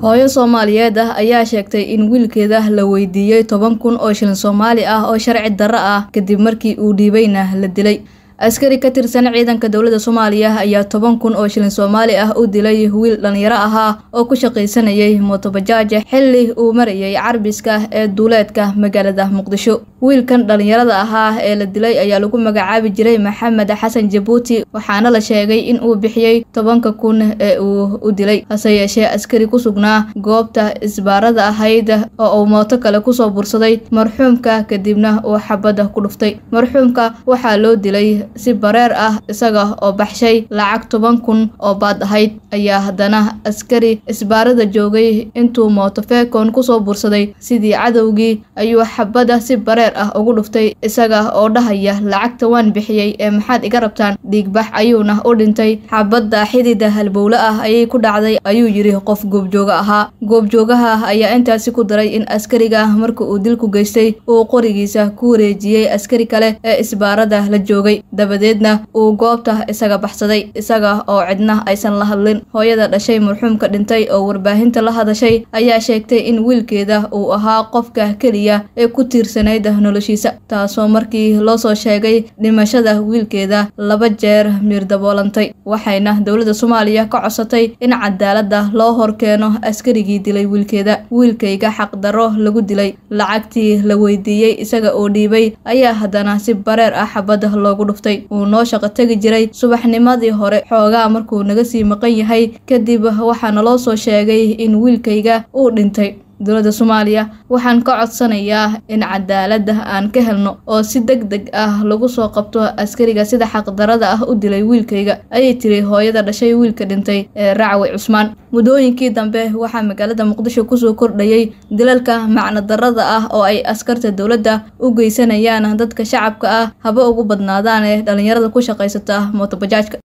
hooyo soomaaliyeed ah ayaa sheegtay in wiilkeeda la weydiiyey toban kun oo shilin soomaali ah oo sharci darro ah kadib markii uu dhiibayna la dilay askari ka tirsan ciidanka dowladda soomaaliya ayaa toban kun oo shilin soomaali ah u dilay wiil dhalinyaro ahaa oo ku shaqaysanayay mootobajaaja xilli uu marayay carbiska ee duuleedka magaalada muqdisho wiilkan dhalinyarada ahaa ee la dilay ayaa lagu magacaabi jiray maxamed xasan jabuuti waxaana la sheegay in uu bixiyey tobanka kun ee uu u dilay hase yeeshee askari ku sugnaa goobta isbaarada ahayd oo uu mooto kale kusoo bursaday marxuumka kadibna uu xabadda ku dhuftay marxuumka waxaa loo dilay si bareer ah isaga oo baxshay lacag toban kun oo baad ahayd ayaa haddana askari isbaarada joogay intuu mootofeekon kusoo bursaday sidii cadowgii ayuu xabadda si bareer ah ugu dhuftay isaga oo dhahaya lacagta waan bixiyey ee maxaad iga rabtaan dhiigbax ayuuna u dhintay xabadda xidida halbowle ah ayay ku dhacday ayuu yidhi qof goobjooga ahaa goobjoogaha ayaa intaasi ku daray in askariga marka uu dilku geystay uu qorigiisa ku wareejiyey askari kale ee isbaarada la joogay dabadeedna uu goobta isaga baxsaday isaga oo cidna aysan la hadlin hooyada dhashay marxuumka dhintay oo warbaahinta la hadashay ayaa sheegtay in wiilkeeda uu ahaa qofka keliya ee ku tiirsanayd noloshiisa taasoo markii loo soo sheegay dhimashada wiilkeeda laba jeer miir daboolantay waxayna dowladda soomaaliya ka codsatay in cadaaladda loo horkeeno askarigii dilay wiilkeeda wiilkayga xaqdarro lagu dilay lacagtii la weydiiyey isaga oo dhiibay ayaa haddana si bareer ah xabadda loogu dhuftay uu noo shaqo tegi jiray subaxnimadii hore xoogaa markuu naga sii maqan yahay kadib waxaana loo soo sheegay in wiilkayga uu dhintay dowladda soomaaliya waxaan ka codsanayaa in cadaaladda aan ka helno oo si deg deg ah lagu soo qabto askariga sida xaqdarada ah u dilay wiilkayga ayay tiri hooyada dhashay wiilka dhintay ee racwi cusmaan muddooyinkii dambe waxaa magaalada muqdisho kusoo kordhayay dilalka macnodarrada ah oo ay askarta dowladda u geysanayaan dadka shacabka ah haba ugu badnaadaan ee dhalinyarada ku shaqaysata mootobajaajka